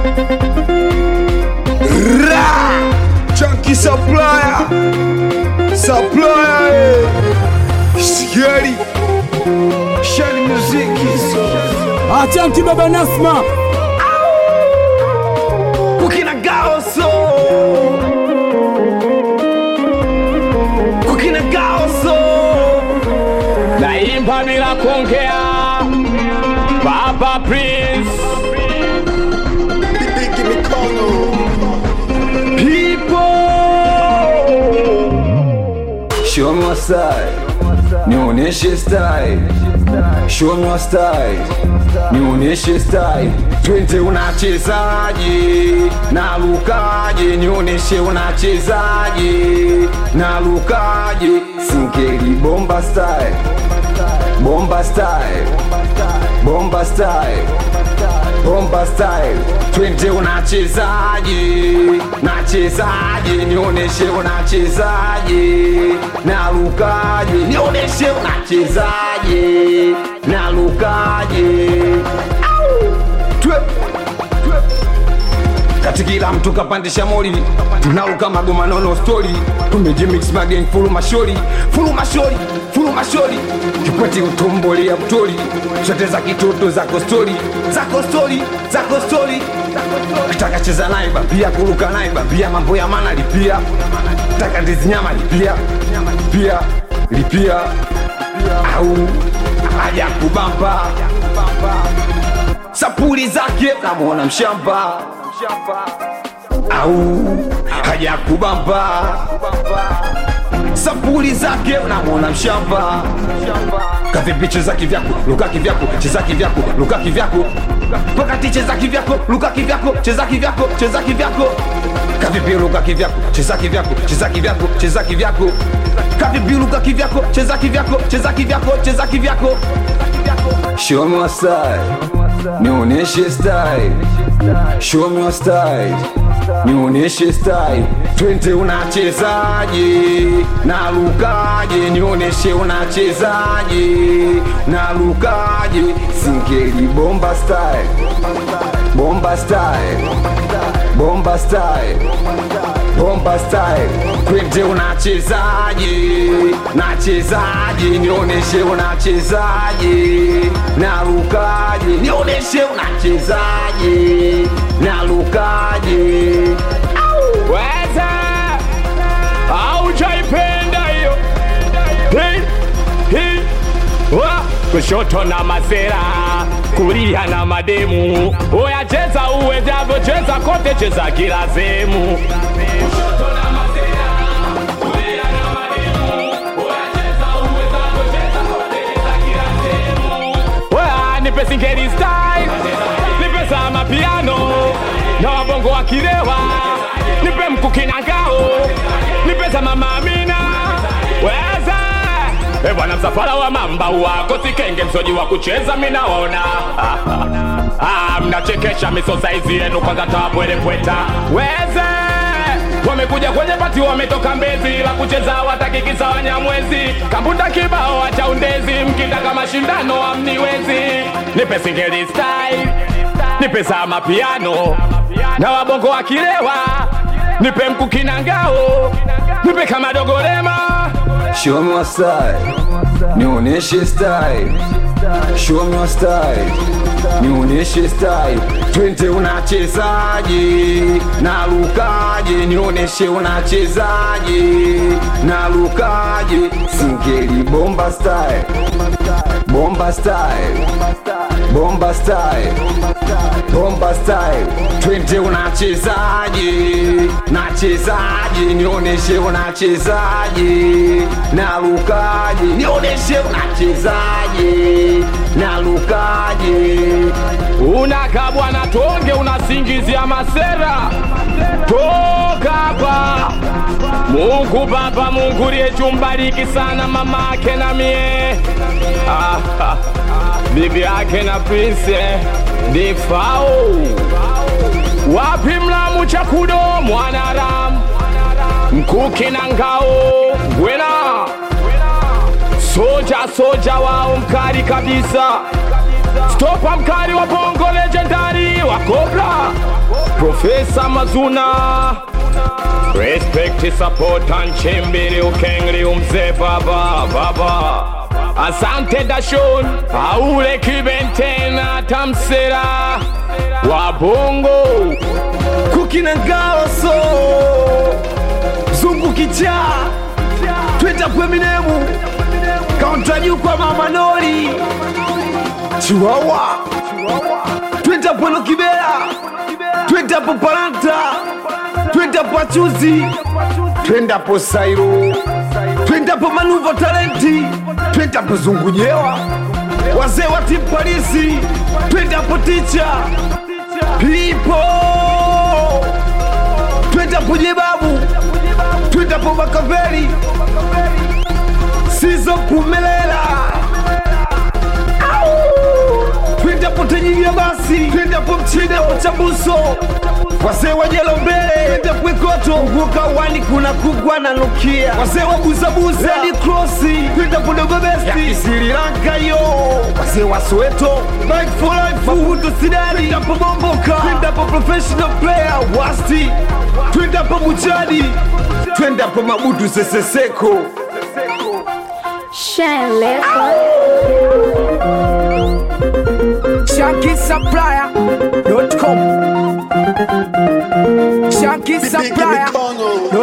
Ra! Chunky supplier. Supplier. eh. Scary. Shani muziki. Achanki baba Nasma, Kukina gaoso. Kukina gaoso. naimba bila kuongea baba prince Bigi mikono. people Show me your style, nionyeshe style. Show me your style, nionyeshe style. Twende unachezaje, nalukaje, nionyeshe unachezaje, nalukaje. Singeli bomba style, bomba style, bomba style bomba style twende unachezaje nachezaje nionyeshe unachezaje nalukaje nionyeshe unachezaje nalukaje Au! Twe- kati kila mtu kapandisha moli tunaruka magoma nono stori tumejimix mageng fulu mashori fulu mashori fulu mashori kikweti utomboli ya mtori zote za kitoto zako stori zako stori zako stori kitaka cheza naye bapia kuruka naye bapia mambo ya mana lipia taka ndizi nyama lipia pia lipia au haja kubamba sapuli zake namwona mshamba au haja kubamba sapuli zake namwona mshamba kavipi cheza kivyako luka kivyako cheza kivyako luka kivyako pakati cheza kivyako luka kivyako cheza kivyako cheza kivyako kavipi luka kivyako cheza kivyako cheza kivyako cheza kivyako kavipi luka kivyako cheza kivyako cheza kivyako cheza kivyako Show me your style, nionyeshe style. Show me your style, nionyeshe style. Twende unachezaje, nalukaje, nionyeshe unachezaje, nalukaje. Singeli bomba style, bomba style, bomba style bomba style twende unachezaje nachezaje nionyeshe unachezaje nalukaje nionyeshe unachezaje nalukaje weza aujaipenda hiyo Hi, hi, wa. kushoto na masera kulia na mademu oya cheza uwezavyo cheza kote cheza kila sehemu Oya, nipe singeli style nipe za mapiano na wabongo wa kilewa nipe mkuki na ngao nipe za mama Amina weza e bwana msafara wa mamba wako sikenge msoji wa kucheza minaona ah, mnachekesha miso saizi yenu kwanza tawapwelepweta weze wamekuja kwenye pati wametoka mbezi la kucheza watakikisa wanyamwezi kambuta kibao acha undezi mkitaka mashindano amniwezi nipe singeli style nipe za mapiano na wabongo wakilewa nipe mkukina ngao nipe kama dogorema Show me your style, nionyeshe style. Show me your style, nionyeshe style. Twende unachezaje, nalukaje, nionyeshe unachezaje, nalukaje. Singeli bomba style, bomba style, bomba style, bomba style. Twende unachezaje, nachezaje, nionyeshe unachezaje, nalukaje, nionyeshe unachezaje, nalukaje. unakabwa na tonge unasingizia masera toka hapa mungu baba mungu liyechumbariki sana mamake na mie ah, ah, bibi yake na prince difao wapi mlamu chakudo mwanaram mkuki na ngao gwena soja soja wao mkali kabisa stopa mkali wa bongo legendari wa kobra Profesa Mazuna Respect, support and chimbili ukengli umze baba baba Asante Dashon Aule kibentena tamsera Wabongo kukina gaoso zungu kichaa twita kweminemu kaunta juu kwa mama nori chiwawa twita pwelo kibera twita po paranta twita po achuzi twenda po sairo twenda po manuvo talenti twenda po zungunyewa wazee wa timu parisi twenda po ticha pipo twenda po jebabu twenda po makaveri sizo kumelela twenda po tenyigia basi twenda po mchina po chabuso wazee wa jelo mbele twenda pwekoto nguka wani kuna kugwa na nukia wazee wa buzabuza redi krosi twenda po dogo besti ya Sri Lanka yo wazee wa Soweto Mike for life Mahuto Sidari twenda po bomboka twenda po professional player wasti twenda po muchadi twenda po mabudu seseseko Shine Record. ShankySupplier.com ShankySupplier.com